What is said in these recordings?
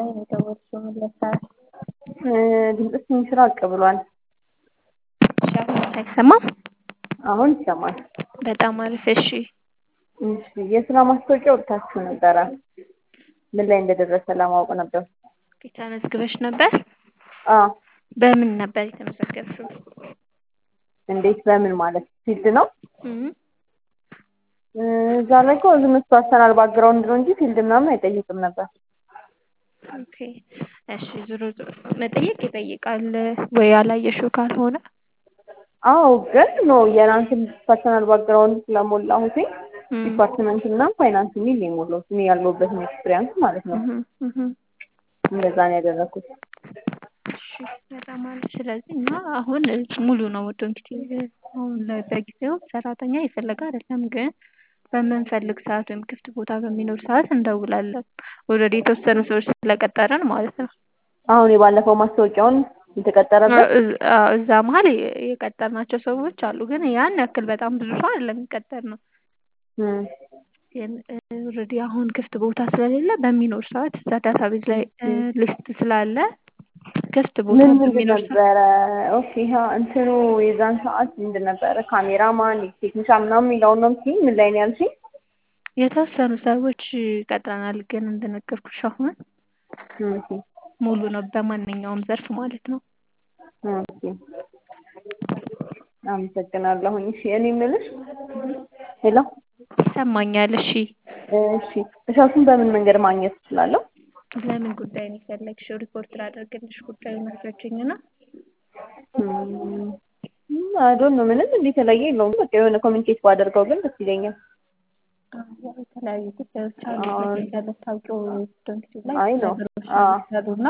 ላይ ነው የደወልሽው? ምን ልታረግ? ድምፅሽ ትንሽ ራቅ ብሏል። እሺ አሁን አይሰማም? አሁን ይሰማል። በጣም አሪፍ። እሺ እሺ የስራ ማስታወቂያ ወጥታችሁ ነበረ። ምን ላይ እንደደረሰ ለማወቅ ነበር። ተመዝግበሽ ነበር? አዎ። በምን ነበር የተመዘገብሽው? እንዴት በምን ማለት ፊልድ ነው? እም እዛ ላይ እኮ ዝም ፐርሰናል ባክግራውንድ ነው እንጂ ፊልድ ምናምን አይጠይቅም ነበር። ኦኬ እሺ ዞሮ ዞሮ መጠየቅ ይጠይቃል ወይ ያላየሽው ካልሆነ አዎ ግን ኖ የራንስን ፐርሰናል ባክግራውንድ ስለሞላሁት እም ዲፓርትመንት እና ፋይናንስ የሚል ነው የሞላሁት እኔ ያለሁበትን ኤክስፒሪያንስ ማለት ነው። እህም እህም እንደዛ ነው ያደረኩት። እሺ በጣም አሪፍ። ስለዚህ እና አሁን ሙሉ ነው ወዶ እንግዲህ አሁን ላይ በጊዜው ሰራተኛ የፈለገ አይደለም ግን በምንፈልግ ሰዓት ወይም ክፍት ቦታ በሚኖር ሰዓት እንደውላለን። ኦልሬዲ የተወሰኑ ሰዎች ስለቀጠርን ማለት ነው። አሁን የባለፈው ማስታወቂያውን የተቀጠረበት እዝ- አዎ፣ እዛ መሀል የ- የቀጠርናቸው ሰዎች አሉ ግን ያን ያክል በጣም ብዙ ሰው አይደለም የቀጠርነው። እም ግን ኦልሬዲ አሁን ክፍት ቦታ ስለሌለ በሚኖር ሰዓት እዛ ዳታቤዝ ላይ ሊስት ስላለ ክፍት ቦታ ምን ምንድን በሚኖር ሰዓት ነበረ? ኦኬ ሀ እንትኑ የዛን ሰዓት ምንድን ነበረ? ካሜራማን፣ ቴክኒሻን ምናምን የሚለውን ነው የምትይኝ? ምን ላይ ነው ያልሽኝ? የተወሰኑ ሰዎች ቀጥረናል ግን እንደነገርኩሽ አሁን ኦኬ ሙሉ ነው በማንኛውም ዘርፍ ማለት ነው። ኦኬ አመሰግናለሁኝ። እሺ እኔ የምልሽ ሄሎ ይሰማኛል። እሺ እሺ እሸቱን በምን መንገድ ማግኘት እችላለሁ? ለምን ጉዳይ ነው የፈለግሽው? ሪፖርት ላደርግልሽ ጉዳዩን አስረጅኝና አይዶን ነው ምንም እንዲህ የተለየ የለውም። በቃ የሆነ ኮሚኒኬት ባደርገው ግን ደስ ይለኛል። አዎ፣ የተለያዩ ጉዳዮች አሉ አዎ። እንደምታውቂው ዶንኪቲቭ ላይ አይ ነው። ነገሮች አዎ። ይሰሩና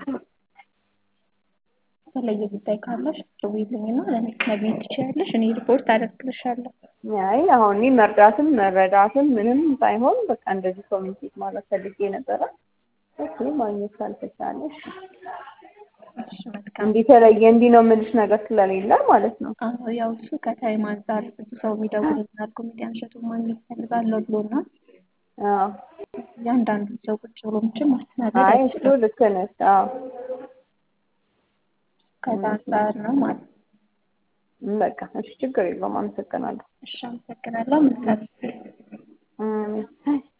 የተለየ ጉዳይ ካለሽ ደውዪልኝና ለእኔ ማግኘት ትችያለሽ። እኔ ሪፖርት አደርግልሻለሁ። አይ አሁን እኔ መርዳትም መረዳትም ምንም ሳይሆን በቃ እንደዚህ ኮሚኒኬት ማለት ፈልጌ ነበረ። ኦኬ ማግኘት ካልተቻለሽ እሺ መልካም። እንዲህ የተለየ እንዲህ ነው የምልሽ ነገር ስለሌለ ማለት ነው። አዎ ያው እሱ ከታይም አንጻር ብዙ ሰው የሚደውልልናል ኮሜዲያን እሸቱን ማግኘት እፈልጋለሁ ብሎና አዎ እያንዳንዱ ሰው ቁጭ ብሎ ምችል ማስተናገድ አይ እሱ አይችልም። ልክ ነሽ። አዎ ከዛ አንጻር ነው ማለት ነው። በቃ እሺ ችግር የለውም። አመሰግናለሁ። እሺ አመሰግናለሁ። መልካም ጊዜ። እም